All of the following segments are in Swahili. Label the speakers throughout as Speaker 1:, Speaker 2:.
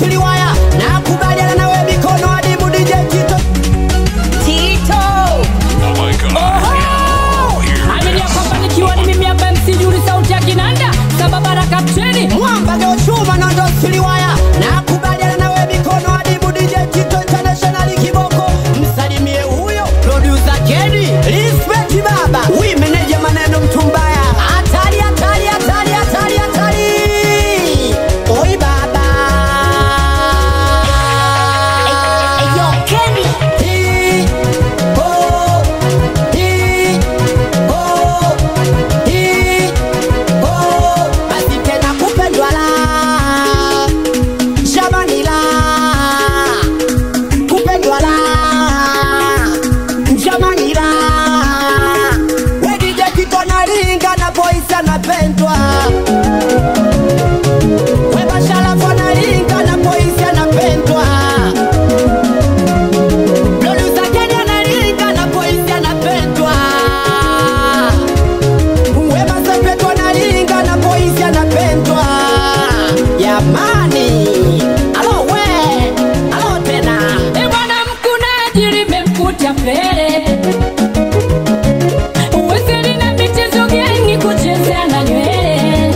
Speaker 1: siliwaya nakubaliana nawe mikono adimu DJ Tito Tito
Speaker 2: Oh my god.
Speaker 3: Oho! Aminia kwamba nikiwa ni mimi hapa MC Juri sauti ya kinanda sababara kapteni
Speaker 1: mwamba geochuma nondo siliwaya nakubaliana nawe mikono adimu DJ Tito International kiboko msalimie huyo producer Kenny respect baba wi meneja maneno mtumbaya hatari hatari hatari hatari hatari oi baba Hii, ho, hii, ho, hii, ho. Basi tena kupendwa la jamani la kupendwa la jamani la wedije kitonalinga na boys anapendwa webashalafu analinga na boys anapendwa Producer Kenny analinga na boys anapendwa Wema Sepetu analinga na boys anapendwa Jamani Alo we Alo tena
Speaker 3: E bwana mkunaji limemkuta pele Uwezeli na michezo gani kuchezea na nywele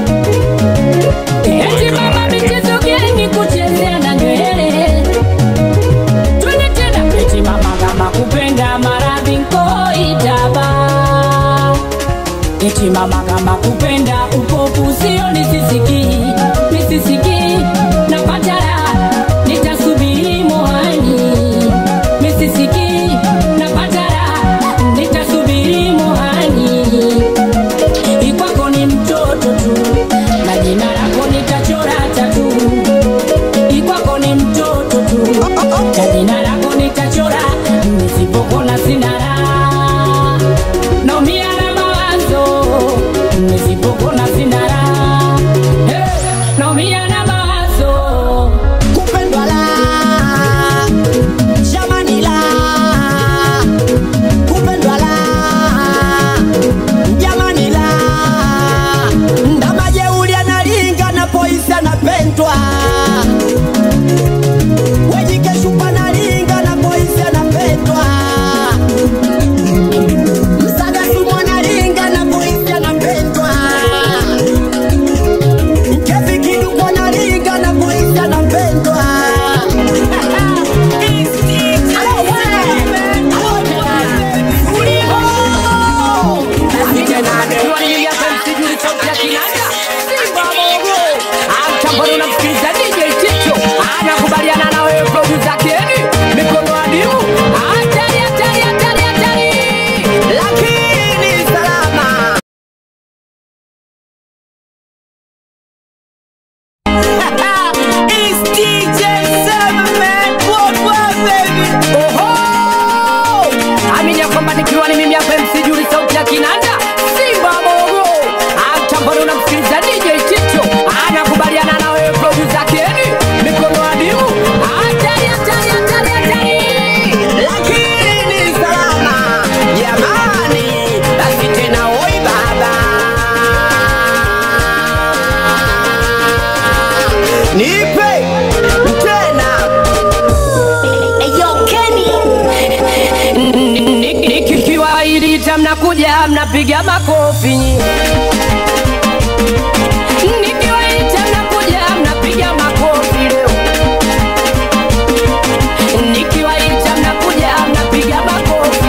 Speaker 3: Eti mama michezo gani kuchezea na nywele Twende tena eti mama kama kupenda maradhi nkoitaba Eti mama kama kupenda upofu sio nisisiki nisisiki napata raha nitasubiri moani misisiki napata raha nitasubiri moani ikwako ni mtoto tu na jina lako nitachora tatu ikwako ni mtoto tu na jina lako nitachora nisipokona sina raha naumia na mawazo nisipokona sina raha hey, naumia na mawazo
Speaker 1: Kupendwa la Jamani la Kupendwa la Jamani la Ndama jeuli analinga na boys anapendwa Wejikeshupa analinga na boys anapendwa Msaga sumu analinga na boys anapendwa Kevi kiduku analinga na boys anapendwa Alo we, alo we, uliho. Basi tena
Speaker 3: Tuwalilia pensi juri sauti ya kinanda Simba Mogo Amtamboni unamsikiliza DJ Tito Anakubaliana na wewe producer Kenny Mikono adimu Hatari hatari hatari hatari
Speaker 1: lakini salama It's DJ Seven Man Worldwide, baby.
Speaker 3: Oho Amini ya kwamba nikiwa ni mimi hapa MC Juri sauti ya kinanda Simba Mogo Amtamboni unamsikiliza DJ Tito Anakubaliana na wewe producer Kenny Mikono adimu Hatari hatari hatari hatari
Speaker 1: lakini salama jamani basi tena oi baba nipe tena
Speaker 3: nikikiwa ilita mnakuja mnapiga makofi nikiwa ilita mnakuja mnapiga makofi leo nikiwa ilita mnakuja mnapiga makofi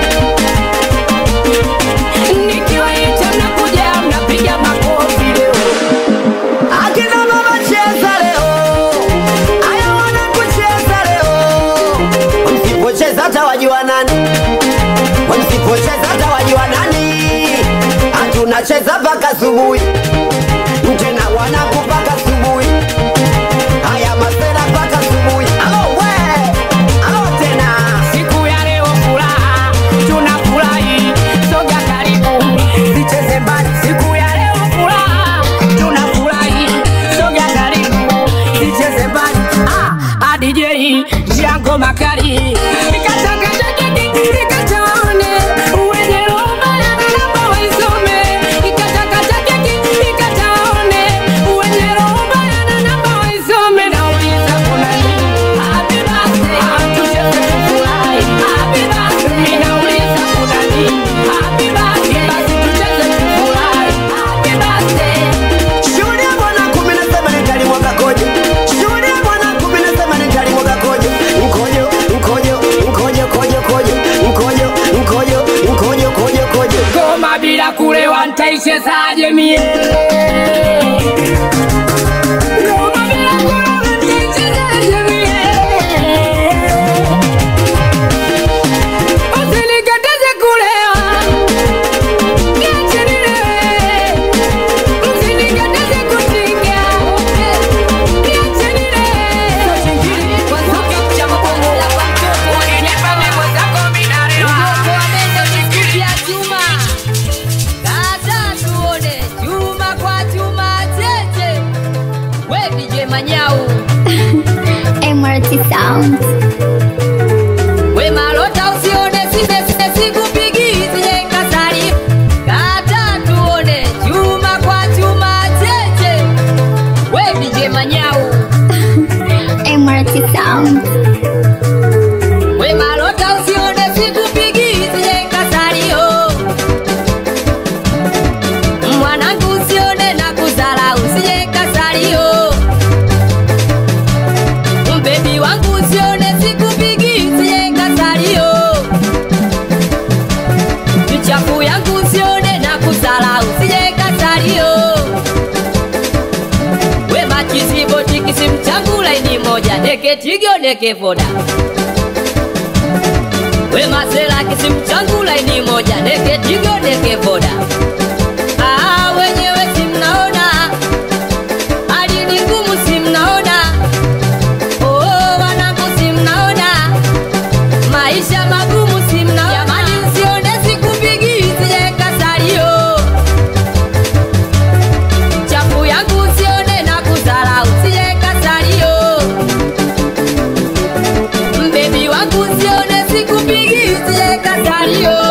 Speaker 3: nikiwa ilita mnakuja mnapiga makofi leo
Speaker 1: akina mama cheza leo aya wana kucheza leo msipocheza hata wajua nani msipocheza hata wajua nani hatunacheza mpaka asubuhi tena wanakupaka asubuhi haya masera mpaka asubuhi alo we alo tena
Speaker 3: siku ya leo furaha tunafurahi soga karibu zicheze mbali siku ya leo furaha tunafurahi soga karibu zicheze mbali ah, ah, DJ Jango Makali Ikatakatake ikataone wenye roho mbaya naomba waisome Ikatakatake nitaichezaje mie Ngoma bila kula nitaichezaje mie Usinikataze kulewa Niache nilewe Usinikataze kutinga Niache nilewe Kwa sababu cha mapenzi ya kwa mtoto Uninipa memo zako minalewa Ugogo amenda biskuti ya chuma Kata tuone chuma kwa chuma tete We DJ Manyau
Speaker 4: MRT Sound.
Speaker 3: We malota usione sime sime sikupigi zile kasari Kata tuone chuma kwa chuma tete We DJ Manyau
Speaker 4: MRT Sound.
Speaker 3: We malota usione sikupigi zile kasari oh Mwanangu usione na kuzala usije kasari oh Mbebi wangu usione sikupigi usije kasari oh Michafu yangu usione na kuzala usije kasari oh We machizibo tikisi mchangu laini moja Neke tigyo neke voda We masela kisi mchangu laini moja Neke tigyo neke voda Ah, wenyewe si mnaona hali ni ngumu si mnaona Oh, wanangu si mnaona maisha magumu si mnaona jamani msione sikupigi sije kasalio chafu yangu usione na kuzala usije kasalio mbebi wangu usione sikupigi sije kasalio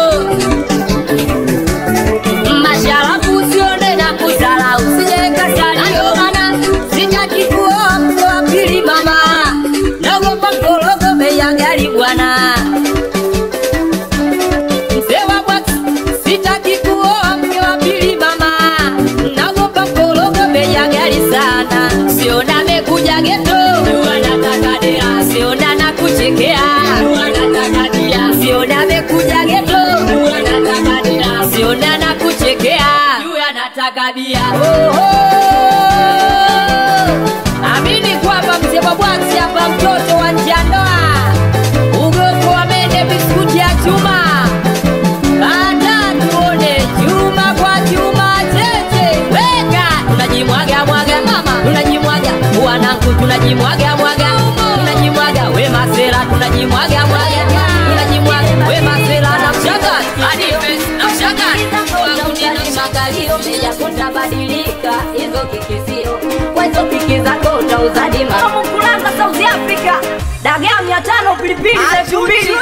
Speaker 3: masharafu usione na kuzala usije kasalio mana sitaki kuoa mke wa pili mama naogopa mkorogo bei ya gari bwana mzee wa bwati sitaki kuoa mke wa pili mama naogopa mkorogo bei ya gari sana siona amekuja geto anataka dera siona na kuchekea anataka dia siona amekuja geto anataka dera siona na kuchekea anataka bia oh, oh. Amini kwamba mzee wa bwati hapa mtoto wa njandoa ugoko wa mende biskuti ya chuma Bata tuone chuma kwa chuma tete weka tunajimwaga mwaga mama tunajimwaga wanangu tunajimwaga mwaga tunajimwaga we masela tunajimwaga mwaga tunajimwaga we masela na mshaka hadi na mshaka wangu ni magalio meja kutabadilika hizo kikisio kwa hizo kiki zako utauzadi mamu kulanga South Africa dagaa mia tano pilipili za elfu mbili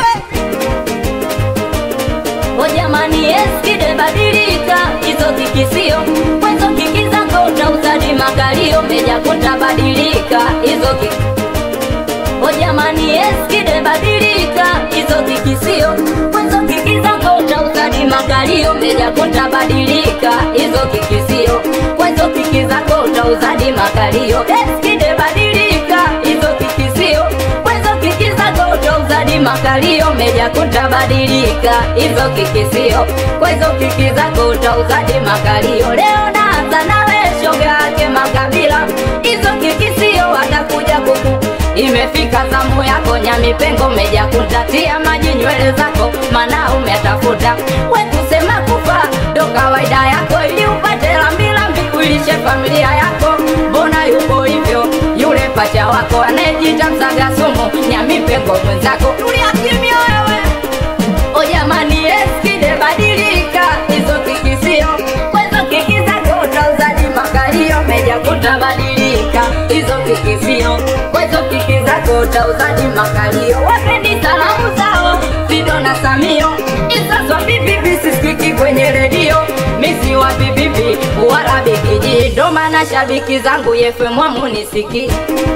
Speaker 3: O jamani eskide badilika hizo kikisio kwezo kiki zako utauzadi makalio meja kutabadilika hizo kiki O jamani eskide badilika hizo kikisio kwezo kiki zako utauzadi makalio meja kutabadilika hizo kikisio kwezo kiki zako utauzadi makalio eskide badilika hizo kikisio kwezo kiki zako utauzadi makalio meja kutabadilika hizo kikisio kwezo kiki zako utauzadi makalio leo naanza nawe shoga yake makabila hizo kikisio watakuja kuku imefika zamu yako nyamipengo meja kutatia maji nywele zako mana umetafuta we kusema kufa ndo kawaida yako ili upate lambilambi uilishe familia yako mbona yuko hivyo yule pacha wako anayejita msaga sumu nyamipengo mwenzako tulia kimya wewe o jamani eskide badilika hizo kikisio kwezo kiki zako utauzadi makalio meja kutabadilika hizo kikisio kwezo kiki zako utauzadi makalio wapendi salamu zao Fido na Samio isaswa bibibi sisikiki kwenye redio misi wa bibibi wala bikiji ndo maana shabiki zangu yefemwamu nisiki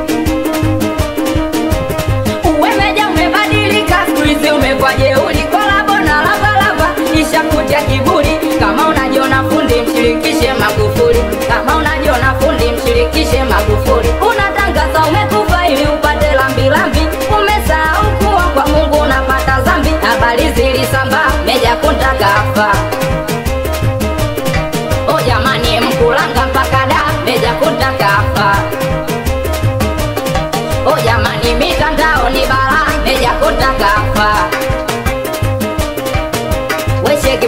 Speaker 3: uwemeja umebadilika skuizi umekwa jeuli kolabo na lavalava ishakutia kiburi kama unajiona fundi mshirikishe magufuli kama unajiona fundi mshirikishe magufuli unatangaza umekufa ili upate lambilambi umesahau kuwa kwa mungu unapata zambi habari zilisambaa meja kuntakafa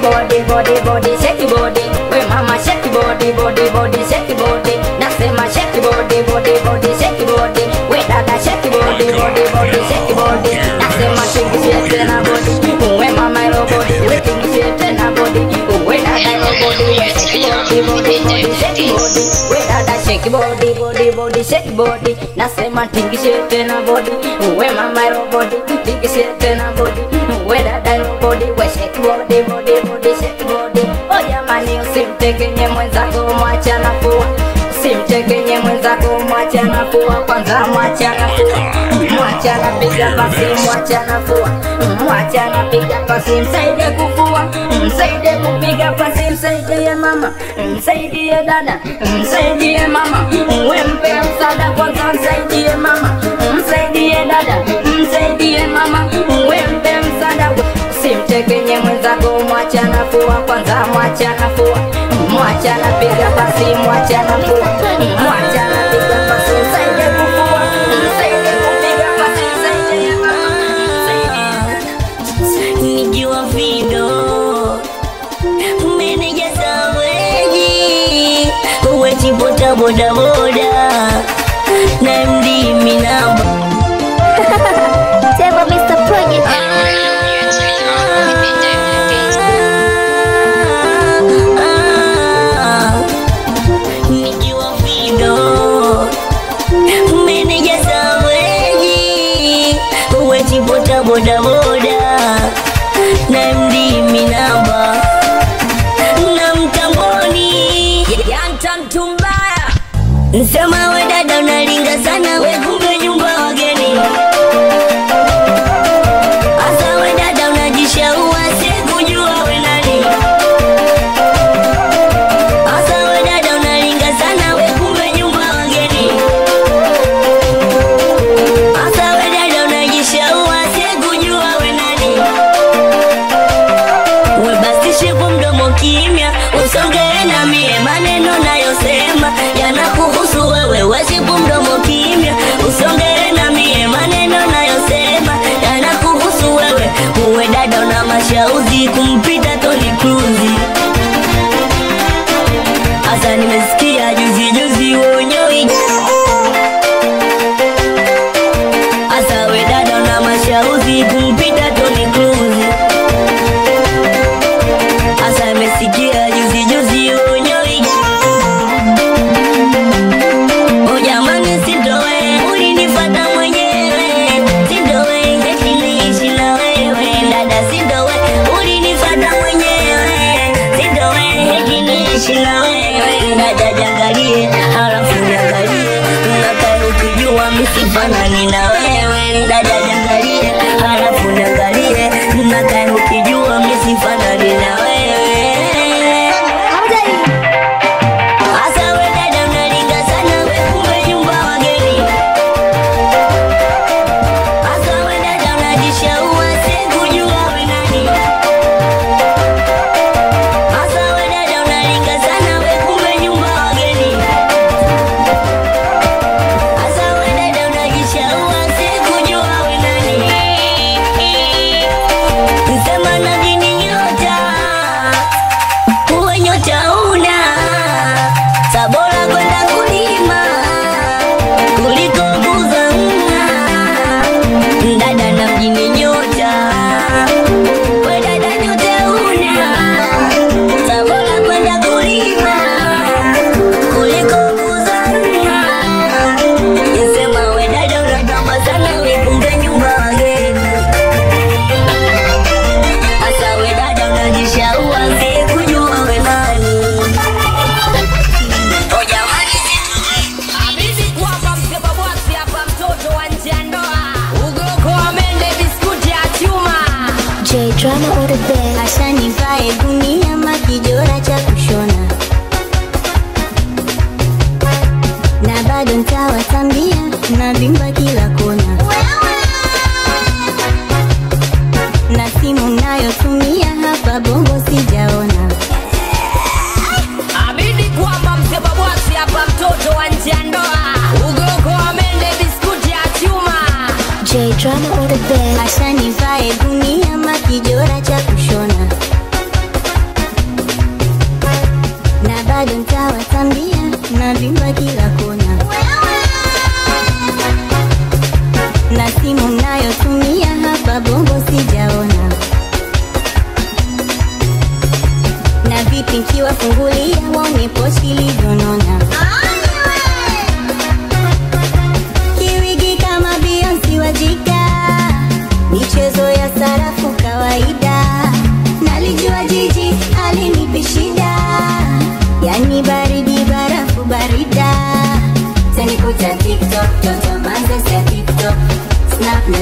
Speaker 5: body body body shake body we mama shake body body body shake body nasema shake body body body shake body we dada shake body body body shake body nasema shake tena body we mama ro body we shake tena body we dada ro body we shake body body body shake body we dada shake body body body shake body nasema tingishe tena body we mama ro body tingishe tena body we dada ro body we shake body body body shake body oh jamani usimtegenye mwenzako mwacha nafua usimtegenye mwenzako mwacha nafua kwanza mwacha nafua mwacha napiga pasi mwacha nafua mwacha napiga pasi msaidie kufua msaidie kupiga pasi msaidie mama msaidie dada msaidie mama wempe msaada kwanza msaidie mama msaidie dada msaidie mama wempe msaada simtekenye mwenzako mwacha nafua kwanza mwacha nafua mwacha napiga pasi mwacha nafua mwacha napiga pasi msaidie kufua msaidie kupiga pasi msaidie mama msaidie
Speaker 6: nikiwa vido meneja saweji uwechipota bodaboda na mdimi namba
Speaker 4: Table Mr. Project.
Speaker 6: nikiwa vido meneja saweji uwechipota bodaboda na mdimi namba na mtamboni
Speaker 5: yanta mtu mbaya
Speaker 6: Nsema we dada unalinga sana we kumbe nyumba wageni Asa we dada unajishaua sikujua we nani Asa we dada unalinga sana we kumbe nyumba wageni Asa we dada unajishaua sikujua we nani We basi shepu mdomo kimya usongee na mie maneno nayosema yanakuhusu wewe wesipu mdomo kimya usongee na mie maneno nayosema yanakuhusu wewe uwe dada una mashauzi kumpita Toni Cruise hasa nimesikia juzi juzi uonyoi hasa we dada una mashauzi kumpita Toni Cruise hasa nimesikia juzi juzi uonyoi Oh jamani sindowe ulinifata mwenyewe sindowe eti niishi na wewe dada sindowe ulinifata mwenyewe sindowe eti niishi na wewe dada jangalie halafu niangalie unakaa ukijua misifanani na wewe dada jangalie halafu niangalie unakaa ukijua misifanani na wewe Asa we dada unalinga sana we kumbe nyumba wageni Asa we dada unajishaua sikujua we nani Asa we dada unalinga sana we kumbe nyumba wageni Asa we dada unajishaua sikujua we nani Sema na dini nyota uwe nyota una sabora kwenda kulima kuliko kuzamna dada na mjini nyota we dada nyota una sabora kwenda kulima kuliko kuzamna nisema we dada unatamba sana wikumbe nyumba wageni Asa we dada unajishaua sikujua we nani Oh jamani
Speaker 5: Amini kwamba msema bwasi hapa mtoto wa nje ya ndoa ugoko wa mende biskuti ya chuma
Speaker 4: J Drama on the bed.
Speaker 6: Asha nivae gunia makijora cha kushona na bado ntawatambia na vimba kila kona na simu nayotumia hapa bongo sijaona
Speaker 5: Amini kwamba msema bwasi hapa mtoto wa nje ya ndoa ugoko wa mende biskuti ya chuma
Speaker 4: J Drama on the bed.
Speaker 6: Asha nivae gunia makijora cha kushona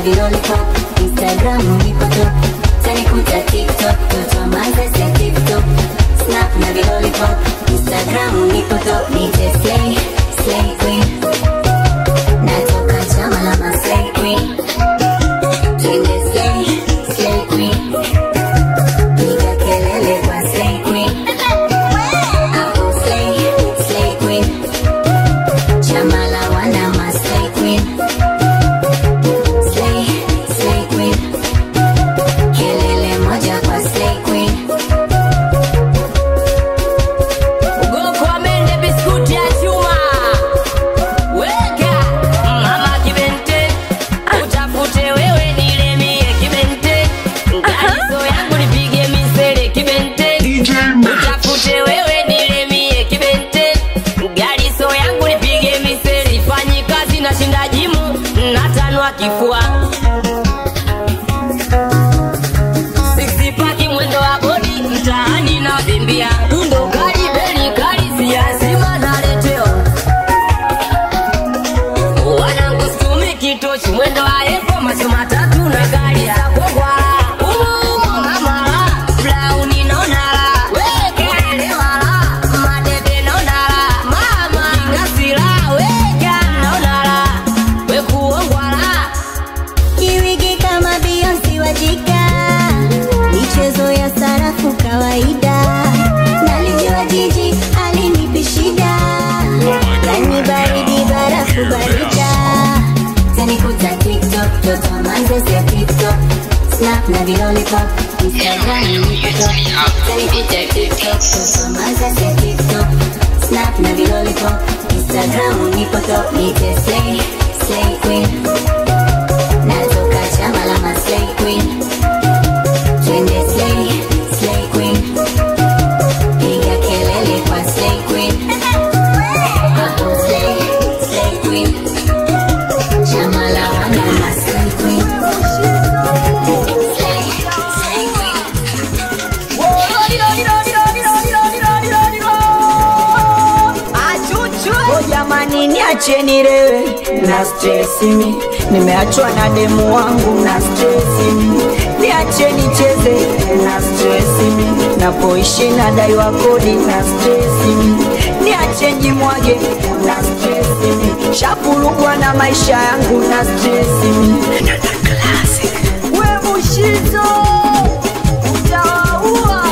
Speaker 7: vilolipop instagram nipo top tanikuta tiktok toto mazese tiktok snap na vilolipop instagram nipo top nite slay slay queen natoka chama la maslay queen twende slay slay queen piga kelele kwa slay queen hapo slay slay queen chama la wana maslay queen slay slay queen kelele moja kwa slay queen
Speaker 6: Ugoko wa mende biskuti ya chuma weka mama kibente utafute wewe nilemie kibente ngalizo yangu nipige misele kibente utafute wewe nilemie kibente ngalizo yangu nipige misele ifanyi kazi na shinda jimu natanwa kifua Sixpaki mwendo wa bodi mtaani na vimbia dundo kali beli kali siazima naletewa wanangu situmi kitochi mwendo wa epo macho matatu na gari za kogwala umuumo mamala blauni nonala wekelewala madebe nonala mama ingasila weka nonala wekuongwala
Speaker 7: Kiwigi kama Beyonce wajika, michezo ya sarafu kawaida. Nalijua jiji alinipi shida, yani baridi barafu barida. Tanikuta TikTok, toto manzese TikTok, snap na vilolipop, Instagram nipo top. Tanikuta TikTok, toto manzese TikTok, snap na vilolipop, Instagram nipo top. Nite slay, slay queen natoka chama la maslay queen twende slay slay queen piga kelele kwa slay queen hapo slay slay queen chama la wana maslay queen slay slay queen
Speaker 3: Oh jamani niacheni rewe na stresi mi nimeachwa na demu wangu na stresi mi niacheni cheze na stresi mi napoishi nadaiwa kodi na stresi mi niacheni mwage na stresi mi shapulugwa na maisha yangu na stresi mi we mushizo utawaua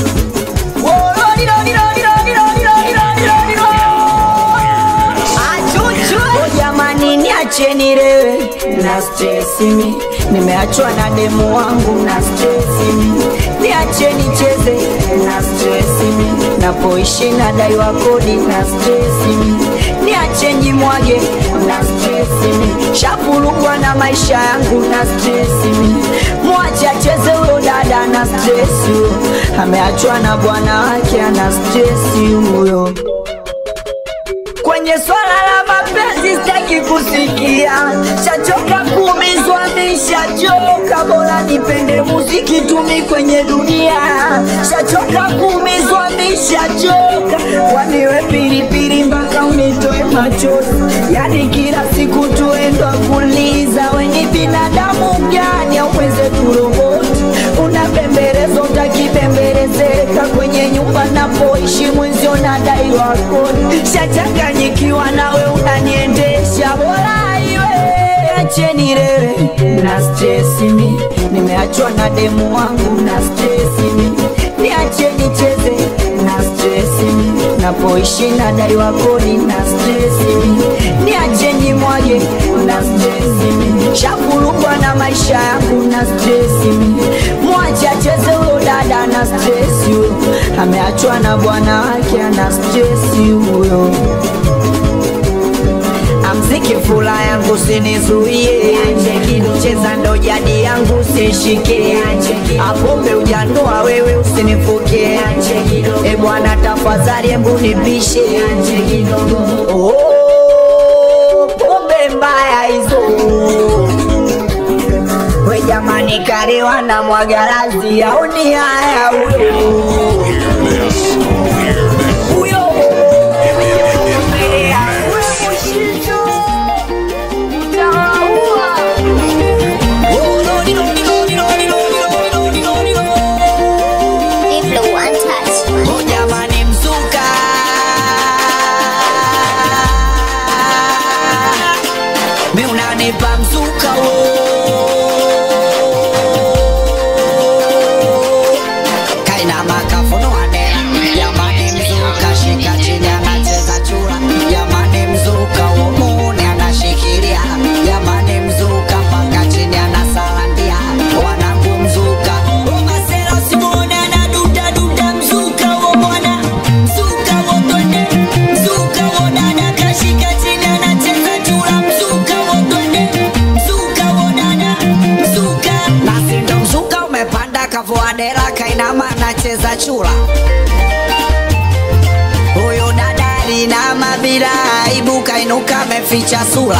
Speaker 3: Oh, jamani niacheni rewe na stresi mi nimeachwa na demu wangu na stresi mi niacheni cheze na stresi mi napoishi nadaiwa kodi na stresi mi niacheni mwage na stresi mi shapulugwa na maisha yangu na stresi mi mwache acheze huyo dada na stresi huyo ameachwa na bwana wake ana stresi huyo kwenye swala la mapenzi sitaki kusikia, shachoka kuumizwa, nishachoka, bora nipende muziki tumi kwenye dunia, shachoka kuumizwa, nishachoka, waniwe pilipili mpaka unitoe machozi, yani kila siku tuendwa kuliza, weni binadamu gani au mwenzetu roboti, unapembeleza utakipembelezeka kwenye nyumba napoishi mwenzio nadaiwa kodi, shachanganyikiwa nawe unaniendesha, bora iwe acheni rewe na stresi mi, nimeachwa na demu wangu na stresi mi, niacheni cheze na stresi mi, napoishi nadaiwa kodi na stresi mi, niacheni mwage na stresi mi, shafurugwa na maisha yangu na stresi mi, mwache acheze huyo dada na stresi huyo, ameachwa na bwana wake ana stresi huyo amziki fula yangu sinizuie, cheza ndo jadi yangu sishike, apombe ujandoa wewe usinifuke, e bwana tafadhali hebu nipishe oh, pombe mbaya hizo we jamani, karewa na mwagalazi auni haya huyo huyo
Speaker 1: kaina makafunua dera jamani mzuka shika chini anacheza chura jamani mzuka uomuni anashikilia jamani mzuka mpaka chini anasalandia wanangu mzuka
Speaker 6: Masela usimuone anadudaduda mzuka wo bwana mzuka wo twende mzuka wo dada kashika chini anacheza chura mzuka wo twende mzuka wo dada mzuka
Speaker 1: nasi ndo mzuka umepanda kavua dera kainama anacheza chura huyu dada alinama bila aibu kainuka ameficha sura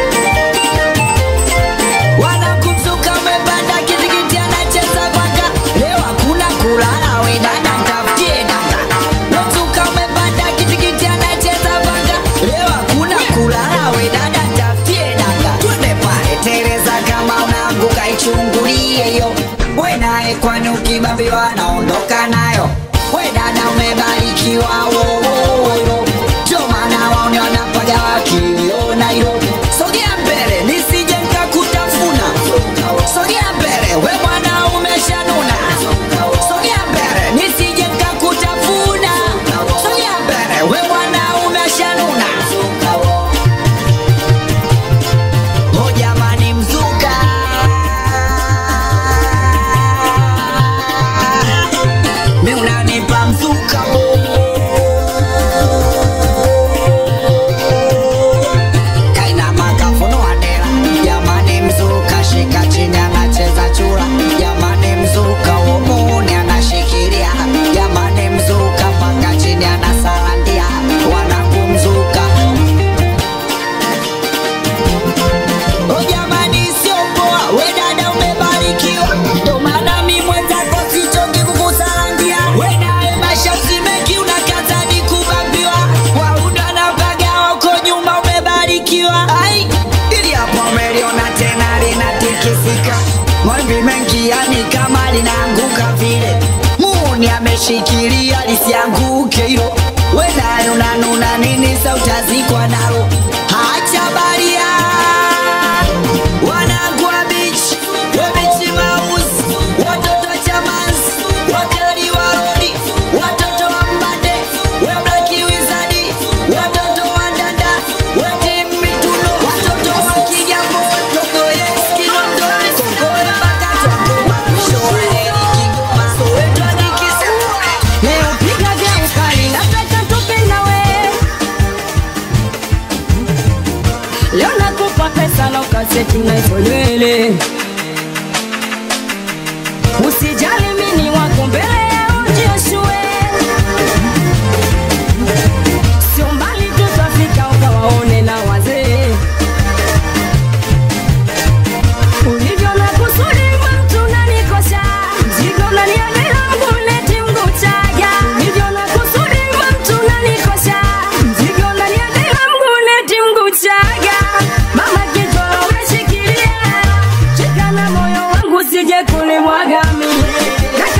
Speaker 6: wanakumzuka umepanda kitikiti anacheza kwaka leo hakuna kulala we dada ntafutie dada mzuka umepanda kitikiti anacheza kwaka leo hakuna kulala we dada ntafutie dada
Speaker 1: twende pale tereza kama unaanguka ichungulie hiyo we naye kwani ukibambiwa naondoka nayo we dada umebarikiwa wowoyo ndio maana waone wanapaga wakiona hilo sogea mbele nisije nkakutafuna sogea mbele we bwana umeshanuna sogea mbele nisije nkakutafuna sogea mbele we bwana umeshanuna Oh jamani mzuka mi unanipa mzuka kaina makafunua dera jamani mzuka shika chini anacheza chura jamani mzuka uomuni anashikilia jamani mzuka mpaka chini anasalandia wanangu mzuka
Speaker 6: Oh jamani sio poa, we dada umebarikiwa, ndo maana mi mwenzako sichoki kukusalandia. We naye maisha usimeki unakata ni kubambiwa, waunda na paga wako nyuma umebarikiwa. Ai,
Speaker 1: ili hapo umeliona tena linatikisika mawimbi mengi yani kama linaanguka vile muni ameshikilia lisianguke hilo wenayo nanuna nini sautazikwa nalo hacha baria wanangwa bichi webichi mausi watoto chamans wakali warodi watoto wa mbande weblaki wizadi watoto wa ndanda wetimituno watoto wa kigambo togoyeskiondoni kongoe bakatwangoma shoaeri kigoma sowetwadikisepole
Speaker 3: Leo piga vya ukali nataka tupe nawe Leo nakupa pesa na ukaseti na hizo nywele Usijali mimi wako mbele ya ujioshue Sio mbali tutafika ukawaone na wazee ulivyo na kusudi mtu unanikosha mzigo unaniambia mbuleti mgutaga ulivyo na kusudi mtu unanikosha mzigo unaniambia mbuleti mgutaga mama kichwa umeshikilia shika na moyo wangu sije kulimwaga mimi